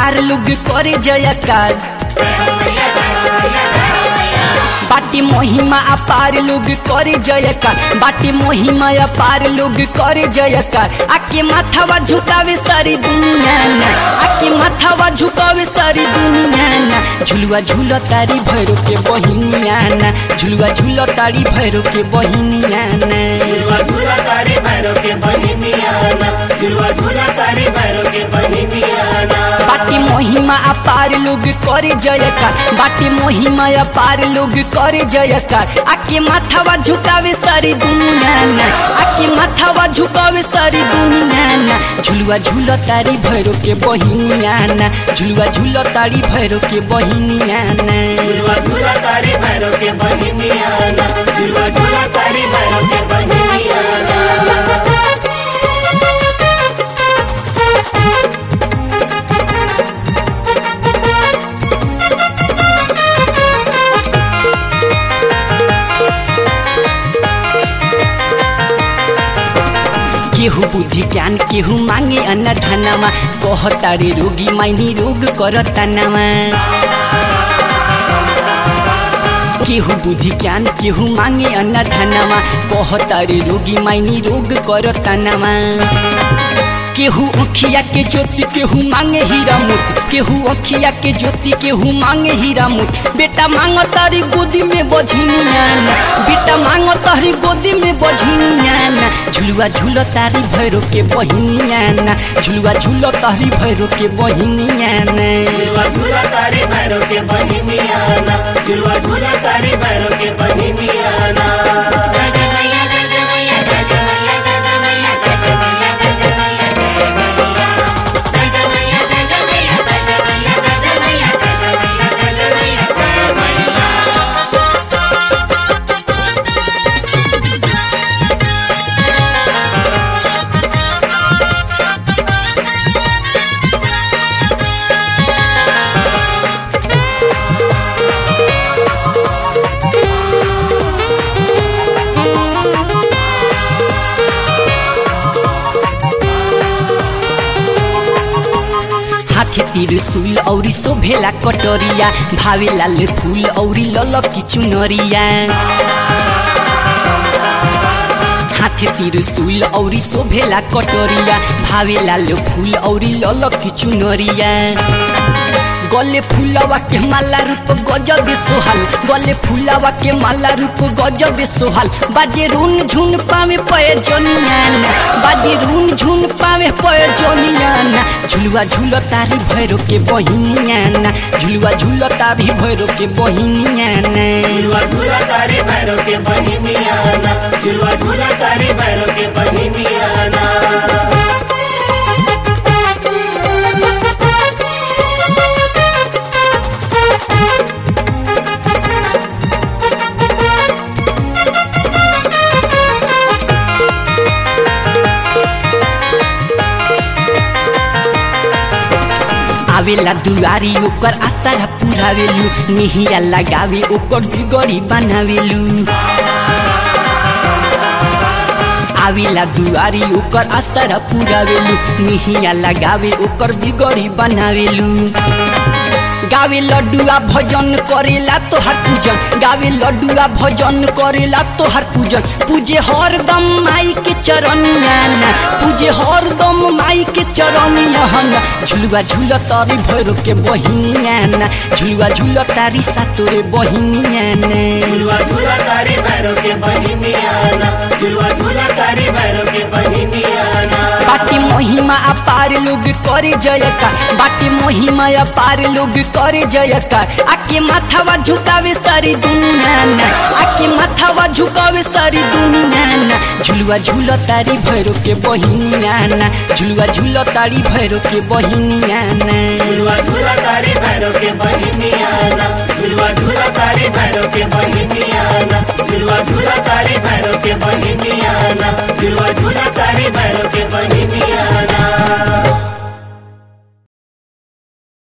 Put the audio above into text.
अपार लोग करे जयकार बाटी महिमा अपार लोग करे जयकार बाटी महिमा अपार लोग करे जयकार आके माथावा झुकावे सारी दुनिया ना आके माथावा झुकावे सारी दुनिया ना झुलुआ झूल तारी भैरो के बहिनिया ना झुलुआ झूल तारी भैरो के बहिनिया ना झुलवा झूला तारी भैरव के बहिनियाना झुलवा झूला तारी भैरव के बहिनियाना बाटी महिमा अपार लोग करे जयकार बाटी महिमा अपार लोग करे जयकार आके माथावा झुकावे सारी दुनिया ना आके माथावा झुकावे सारी दुनिया ना झुलुआ झूल तारी भैरो के बहिनिया ना झुलुआ झूल तारी भैरो के बहिनिया ना झुलवा झूला तारी भैरव के बहिनियाना झुलवा झूला तारी भैरव के बहिनियाना केहू बुद्धि ज्ञान केहू मांगे अन्न धनमा कहता रे रोगी माइनी रोग करता नमा केहू बुद्धि ज्ञान केहू मांगे अन्न धनमा कहता रे रोगी माइनी रोग करता नमा केहू अखिया के ज्योति केहू मांगे हीरा मोती केहू अखिया के ज्योति केहू मांगे हीरा मोती बेटा मांग तारी गोदी में बझिनिया ना बेटा मांग तारी गोदी में बझिनिया ना झुलुआ झूल तारी भैरो के बहिनिया ना झुलुआ झूल तारी भैरो के बहिनिया ना झुलवा झूला तारी भैरव के बहिनियाना झुलवा झूला तारी भैरव के बहिनियाना हाथी त्रिशूल औरी शोभेला कटोरिया भावे लाल फूल औरी ललकी चुनरिया हाथी त्रिशूल औरी शोभेला कटोरिया भावे लाल फूल औरी ललकी चुनरिया गले फुलवा के माला रूप गजब सोहल गले फुलवा के माला रूप गजब सोहल बाजे रून झुन पावे पय जनियाना बाजे रून झुन पावे पय जनियाना झुलुआ झूल तारी भैरो के बहिनियाना झुलुआ झूल तारी भैरो के बहिनियाना झुलवा झूला तारी भैरव के बहिनियाना झुलवा झूला तारी भैरव के बहिनियाना आवेला दुआरी ओकर आशा पुरावेलु निहिया लगावे ओकर बिगड़ी बनावेलु आवेला दुआरी ओकर आशा पुरावेलु निहिया लगावे ओकर बिगड़ी बनावेलु गावे लड्डुआ भजन करेला तोहर पूजन गावे लड्डुआ भजन करेला तोहर पूजन पूजे हरदम माई के चरनिया ना पूजे हरदम माई के चरनिया ना झुलुआ झूल तारी भैरो के बहिनिया ना झुलुआ झूल तारी सातोरे बहिनिया ना झुलवा झूला तारी भैरव के बहिनियाना झुलवा झूला तारी भैरव के बहिनियाना बाटी महिमा अपार लोग करे जयकार बाटी महिमा अपार लोग करे जयकार आके माथावा झुकावे सारी दुनिया ना आके माथावा झुकावे सारी दुनिया ना झुलुआ झूल तारी भैरो के बहिनिया ना झुलुआ झूल तारी भैरो के बहिनिया ना झुलवा झूला तारी भैरव के बहिनियाना झुलवा झूला तारी भैरव के बहिनियाना झुलवा झूला तारी भैरव के बहिनियाना झुलवा झूला